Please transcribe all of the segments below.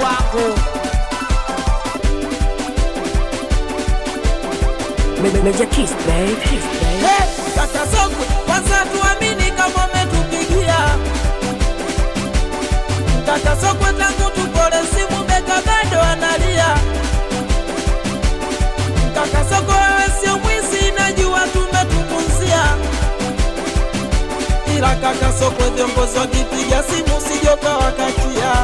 wako Major Kiss, babe. Kiss, babe. Hey, kaka Sokwe, kwanza tuamini kama umetupigia kaka Sokwe, tangu tupole simu beka bado analia. Kaka Sokwe, wewe sio mwizi, najua tumetupunzia, ila kaka Sokwe, viongozi wakipiga simu sijoka wakatia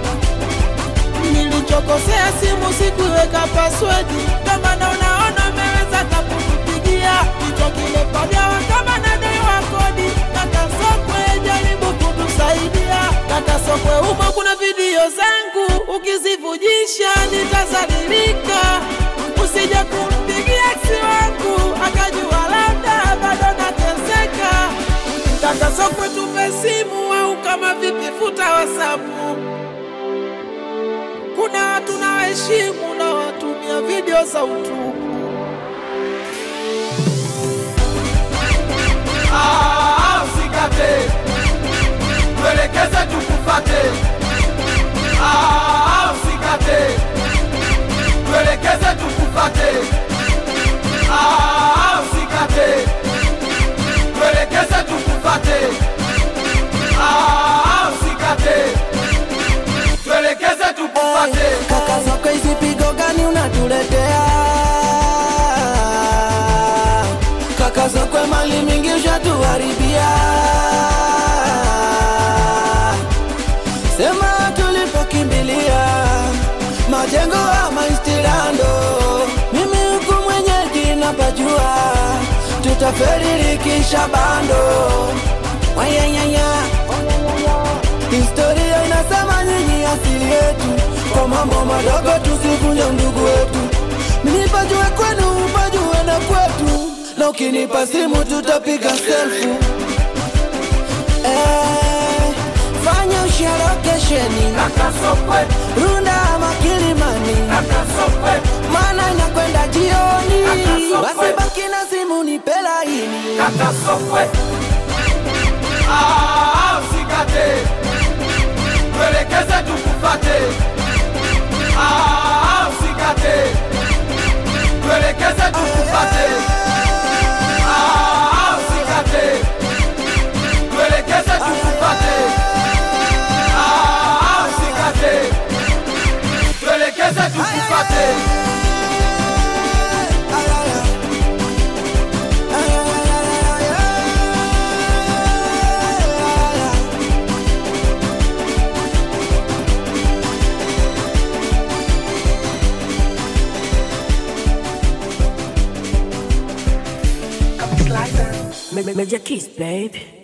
nilichokosea simu sikuweka password, kama maana unaona umeweza kakutupigia kichwa kile pagawa kama nadaiwa kodi. Kaka Sokwe, jaribu kutusaidia. Kaka Sokwe, humo kuna video zangu, ukizivujisha nitazalilika. Usije kumpigia ex wangu akajua labda bado nateseka. Kaka Sokwe, tupe simu au kama vipi, futa wasapu kuna watu na waheshimu na watumia video za utupu. Ah, usikate, tuelekeze tukufate. Ah, usikate, tuelekeze tukufate. Ah, usikate, tuelekeze tukufate. Ah, usikate, tuelekeze tukufate. Kaka Sokwe, hizi pigo gani unatuletea? Kaka Sokwe, mali mingi ushatuharibia. Sema tulipokimbilia majengo ama istilando, mimi huku mwenyeji napajua, tutaferirikisha bando wayanyanya Historia inasema nyinyi asili yetu, kwa mambo madogo tusivunje ndugu wetu. Nipajue kwenu, upajue na kwetu, na ukinipa simu tutapiga selfu. Eh, fanya usharokesheni Kaka Sokwe, Runda ama Kilimani, kaka Sokwe, maana inakwenda jioni. Kaka Sokwe. Basi baki na simu nipe laini. kaka Sokwe. Ah, usikate, tuelekeze tukufate. Ah, usikate, tuelekeze tukufate. Ah, usikate, tuelekeze tukufate. Ah, usikate, tuelekeze tukufate. Ma- Major Kiss, babe.